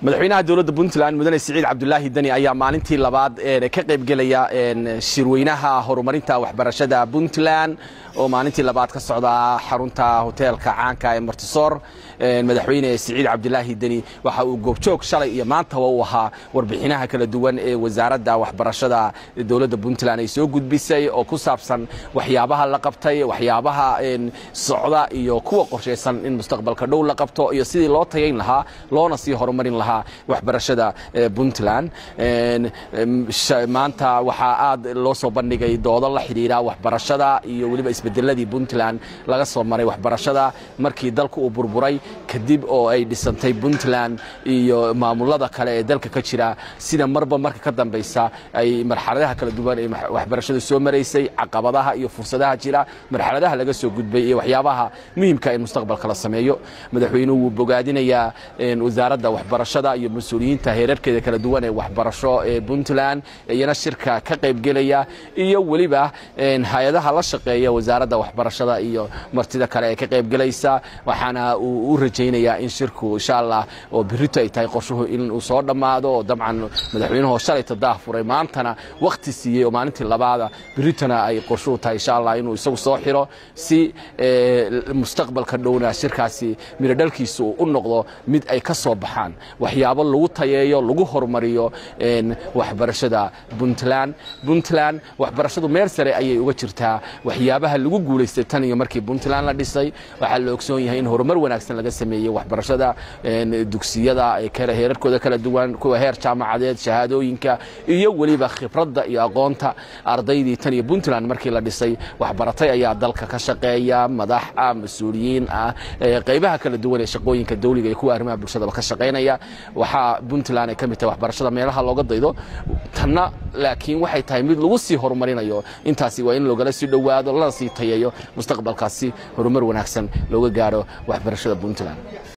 madaxweynaha dowladda puntland mudane siciid cabdulaahi deni ayaa maalintii labaad ka qaybgelaya shirweynaha horumarinta waxbarashada puntland oo maalintii labaad ka socda xarunta hoteelka caanka ee martisoor madaxweyne siciid cabdulaahi deni waxa uu goobjoog shalay iyo maantaba u ahaa warbixinaha kala duwan ee wasaaradda waxbarashada dowladda puntland ay soo gudbisay oo ku saabsan waxyaabaha la qabtay waxyaabaha socda iyo kuwa qorshaysan in mustaqbalka dhow la qabto iyo sidii loo tayayn lahaa loona sii horumarin lahaa waxbarashada puntland maanta waxaa aad loo soo bandhigay doodo la xidhiira waxbarashada iyo weliba isbedeladii puntland laga soo maray waxbarashada markii dalka uu burburay kadib oo ay dhisantay puntland iyo maamulada kale ee dalka ka jira sida marba marka ka dambaysa ay marxaladaha kala duwan ee waxbarashada soo maraysay caqabadaha iyo fursadaha jira marxaladaha laga soo gudbay iyo waxyaabaha muhiimka in mustaqbalka la sameeyo madaxweynuhu wuu bogaadinayaa wasaaradda waxbarashada iyo mas-uuliyiinta heerarkeeda kala duwan ee waxbarasho ee puntland iyana shirka ka qaybgelaya iyo weliba hay-adaha la shaqeeya wasaaradda waxbarashada iyo martida kale ee ka qaybgelaysa waxaana uu u rajaynayaa in shirku insha allah oo birito ay tahay qorshuhu inuu soo dhammaado oo dabcan madaxweynuhu shalay tadaah furay maantana wakhti siiyey oo maalintii labaada biritona ay qorshuhu tahay insha allah inuu isagu soo xiro si mustaqbalka dhowna shirkaasi mirodhalkiisu uu u noqdo mid ay ka soo baxaan waxyaabo lagu tayeeyo lagu horumariyo waxbarashada puntland puntland waxbarashadu meel sare ayay uga jirtaa waxyaabaha lagu guulaystay tan iyo markii puntland la dhisay waxaa la ogsoon yahay in horumar wanaagsan laga sameeyey waxbarashada dugsiyada heerarkooda kala duwan kuwa heer jaamacadeed shahaadooyinka iyo weliba khibradda iyo aqoonta ardaydii tan iyo puntland markii la dhisay waxbaratay ayaa dalka ka shaqeeya madax ah mas-uuliyiin ah qaybaha kala duwan ee shaqooyinka dawliga iyo kuwa arrimaha bulshadaba ka shaqaynaya waxaa puntland ay ka mid tahay waxbarashada meelaha looga daydo tanna laakiin waxay tahay mid lagu sii horumarinayo intaasi waa in loogala sii dhowaado lana sii tayeeyo mustaqbalkaasi horumar wanaagsan looga gaaro waxbarashada puntland